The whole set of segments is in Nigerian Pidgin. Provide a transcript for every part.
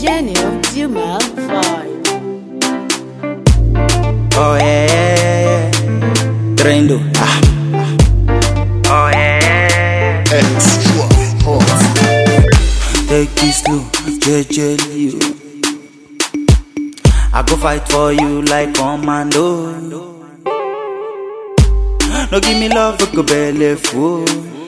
Gênio Dumas Vibe. Oh yeah, yeah, yeah, yeah. Trendo. Ah. Oh yeah, yeah, yeah, Extra hot. yeah. Take it slow, JJ you. I go fight for you like commando. No give me love, we go belly full.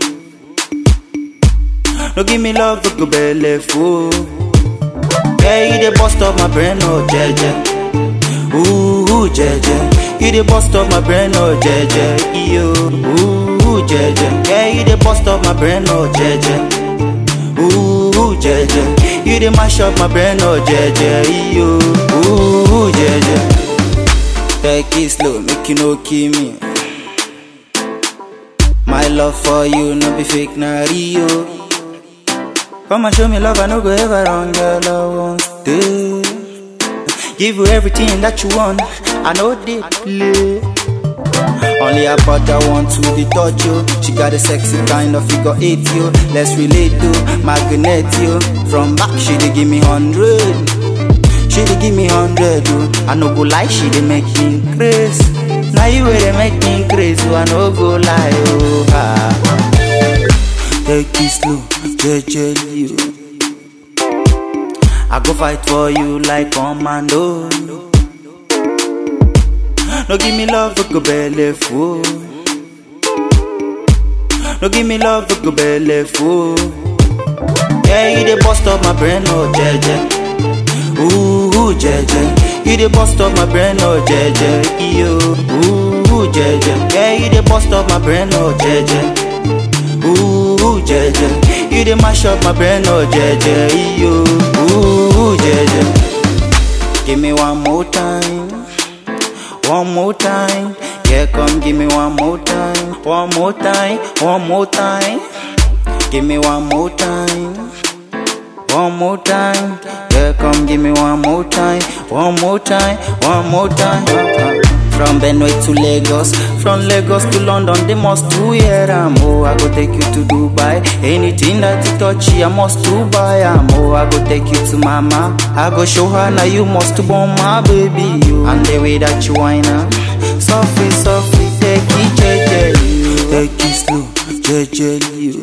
No give me love, we go belly full. Yeah, you the bust of my brain, oh JJ. Ooh, jeje. You the bust of my brain, oh jeje. Yo, ooh, jeje. Yeah, you the bust of my brain, oh jeje. Ooh, jeje. You the mash up my brain, oh jeje. Yo, ooh, jeje. Take it slow, make you no kill me. My love for you, no be fake, na real. Come and show me love, I no go ever wrong, girl, I won't stay. Give you everything that you want. I know they play. Only a brother want to the touch you. She got a sexy kind of figure eight you. Let's relate to magnet you. From back she dey give me hundred. She dey give me hundred oh. I no go lie, she dey make me crazy. Now you wey dey make me crazy, oh, I no go lie oh. Ah. Take it slow, JJ you. I go fight for you like commando. No give me love, we go belly full. No give me love, we go belly full. Yeah, you the bust of my brain, oh jeje. Ooh, jeje. You the bust of my brain, oh jeje. Yo, ooh, jeje. Yeah, you the bust of my brain, oh jeje. Ooh, jeje. You the mash up my brain, oh jeje. Yo, ooh, jeje. Give me one more time, one more time. Yeah, come give me one more time, one more time, one more time. Give me one more time, one more time. Yeah, come give me one more time, one more time, one more time. From Benue to Lagos, from Lagos to London, they must do hear am. Oh, I go take you to Dubai. Anything that you touch, I must to buy am. Oh, I go take you to mama. I go show her now you must born my baby. You and the way that you whine am. Softly, softly, take it, JJ. you. Take it slow, JJ. you.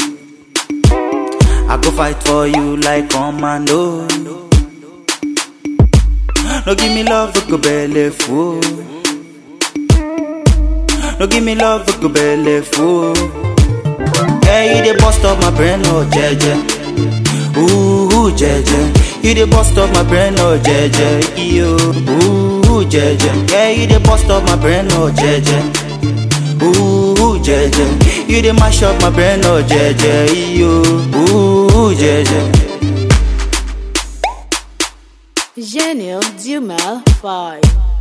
I go fight for you like commando. No give me love, we go belly full. No give me love, we go belly full. Yeah, you the bust of my brain, oh jeje. Ooh, jeje. You the bust of my brain, oh jeje. Yo, ooh, jeje. Yeah, you the bust of my brain, oh jeje. Ooh, jeje. You the mash up my brain, oh jeje. Yo, ooh, jeje. Gênio Dumas Vibe.